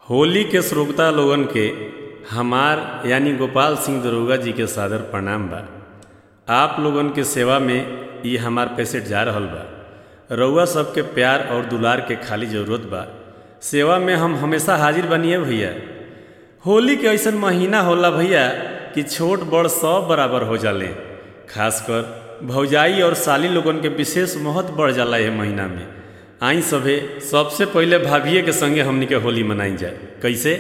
होली के श्रोता लोगन के हमार यानी गोपाल सिंह दरोगा जी के सादर प्रणाम बा आप लोगन के सेवा में ई हमार पैसेट जा रहल बा रउआ सबके प्यार और दुलार के खाली जरूरत बा सेवा में हम हमेशा हाजिर बनिए भैया होली के ऐसन महीना होला भैया कि छोट बड़ सब बराबर हो जाले खासकर भौजाई और साली लोगन के विशेष महत्व बढ़ जाला यह महीना में आई सभे सबसे पहले भाभिये के संगे हमनी के होली मनाई जाए कैसे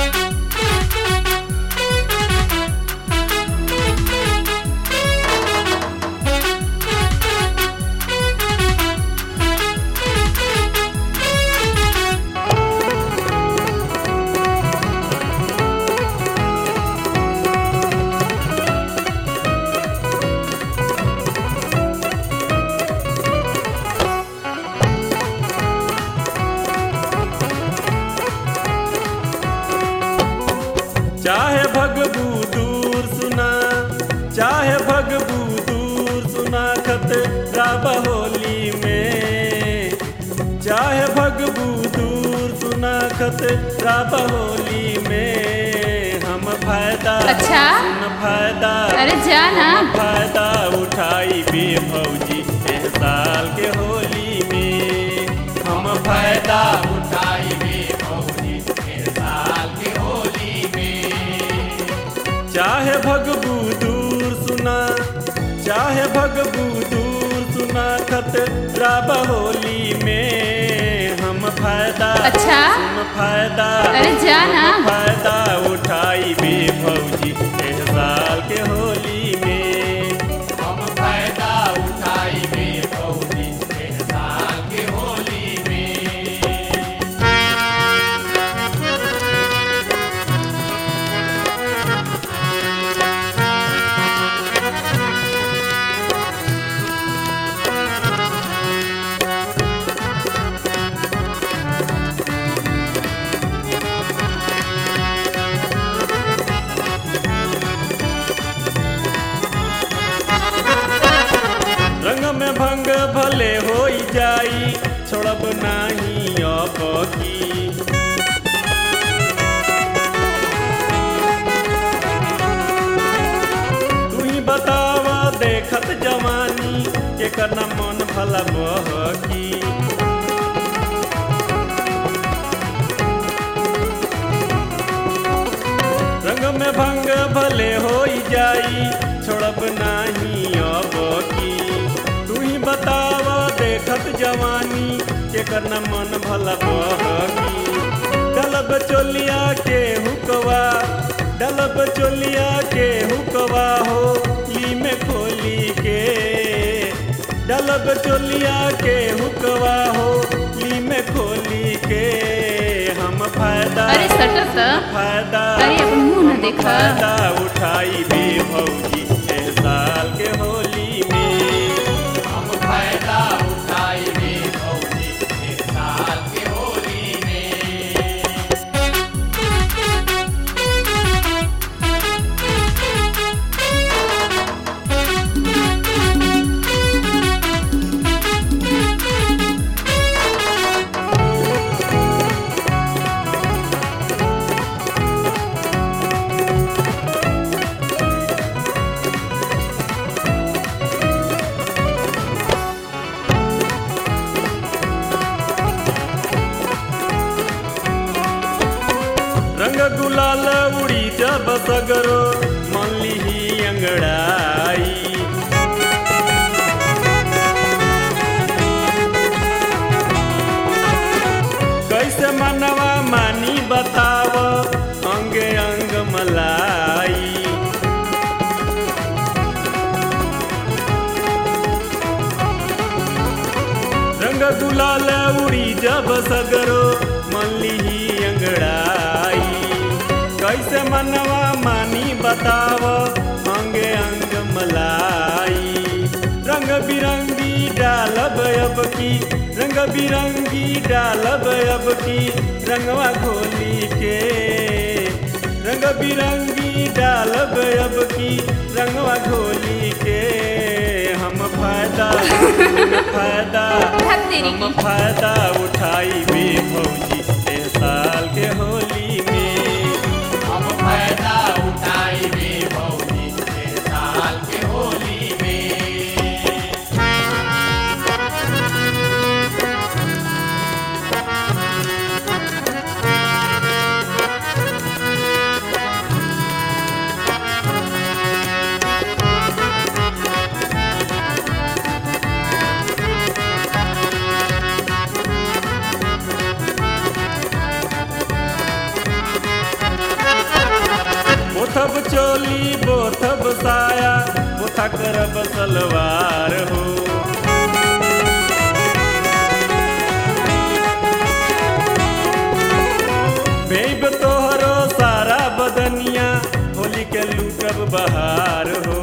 चाहे भगबू दूर सुना चाहे भगबू दूर सुना खतरा होली में चाहे भगबू दूर सुना खतरा होली में हम फायदा अच्छा? सुन फायदा अरे जा ना फायदा उठाई बे भौजी एह साल के होली में हम फायदा उठाई बे भौजी एह साल के होली में चाहे भगबू दूर सुना चाहे भगबू दूर सुना खतरा होली में हम फायदा अच्छा? सुन फायदा अरे जा ना फायदा उठाई बे भौजी एह साल के होली में हम फायदा उठाई बे भौजी एह साल के होली में रंग में भंग भले हो जाई छोड़ब नाही अब की तू ही बतावा देखत जवानी के करना मन भला बहकी रंग में भंग भले हो जाई छोड़ब नाही अब की तू ही बताव देखत जवानी के करना मन भला बहकी डलब चोलिया के हुकवा डलब चोलिया के हुकवा हो ली में खोली के डलब चोलिया के हुकवा हो ली में खोली के हम फायदा अरे सटर त फायदा अरे अपन मुंह न देखा फायदा उठाई बे भौजी एह साल के होली में हम फायदा उठाई बे भौजी एह साल के होली में रंग गुलाल उड़ी जब सगरो मन लिही अंगड़ाई कैसे मनवा मानी बताव अंगे अंग मलाई रंग गुलाल उड़ी जब सगरो मन लिही अंगड़ाई कैसे मनवा मानी बताव अंगे अंग मलाई रंग बिरंगी डालब अब की रंग बिरंगी डालब अब की रंगवा घोली के रंग बिरंगी डालब अब की रंगवा घोली के हम फायदा फायदा धत तेरी हम की फायदा उठाई बे भौजी ए साल के होली बोथब चोली बोथब साया बोथा करब सलवार हो बेब तोहरो सारा बदनिया होली के लूटब बहार हो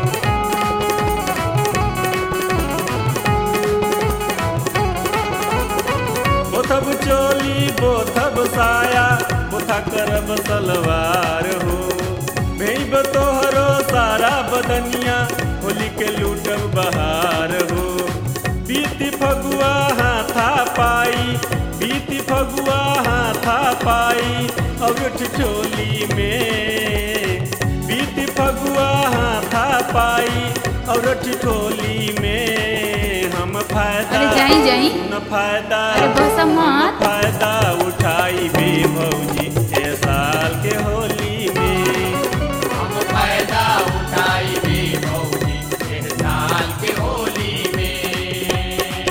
बोथब चोली बोथब साया बोथा करब सलवार हो भेब तोहरो सारा बदनिया होली के लूटब बहार हो बीती फगुआ हाथा पाई बीती फगुआ हाथा पाई अगठ चोली में बीती फगुआ हाथा पाई और ठिठोली में हम फायदा अरे जाई जाई न फायदा अरे बस मत फायदा उठाई बे भौजी ए साल के होली में हम फायदा उठाई भी भौजी एक साल के होली में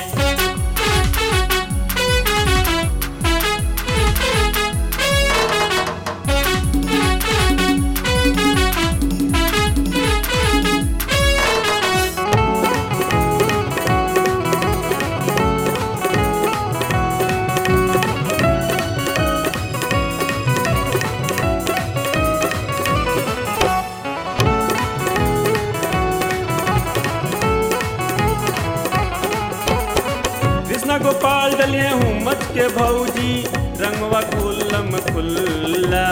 कृष्णा गोपाल डलिए हूँ मच के भौजी रंगवा खुल्लम खुल्ला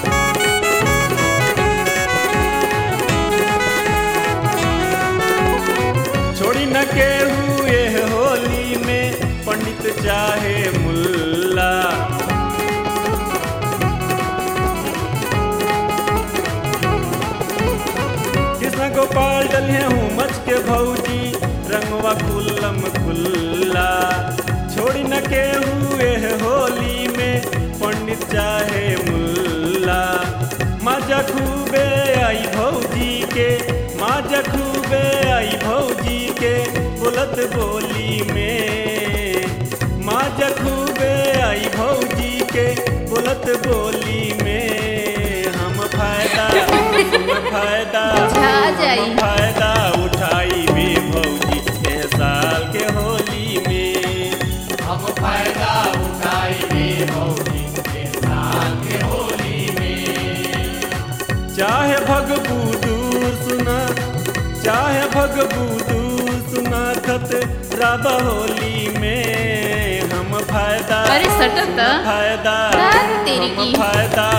छोड़ी न के हुए होली में पंडित चाहे मुल्ला कृष्ण गोपाल डलिए हूँ मच के भौजी रंगवा खुल्लम खुल्ला छोड़ी न के हुए होली में पंडित चाहे मुल्ला मजा खूबे आई भौजी के मजा खूबे आई भौजी के बोलत बोली में मजा खूबे आई भौजी के बोलत बोली में हम फायदा हम फायदा जा जाई हम फायदा उठाई बे भौजी ए साल के होली में हम फायदा उठाई भी भौजी एक साल के होली में चाहे भगबू दूर सुना चाहे भगबू दूर सुना खत राब होली में हम फायदा अरे सटत फायदा रात तेरी हम की। फायदा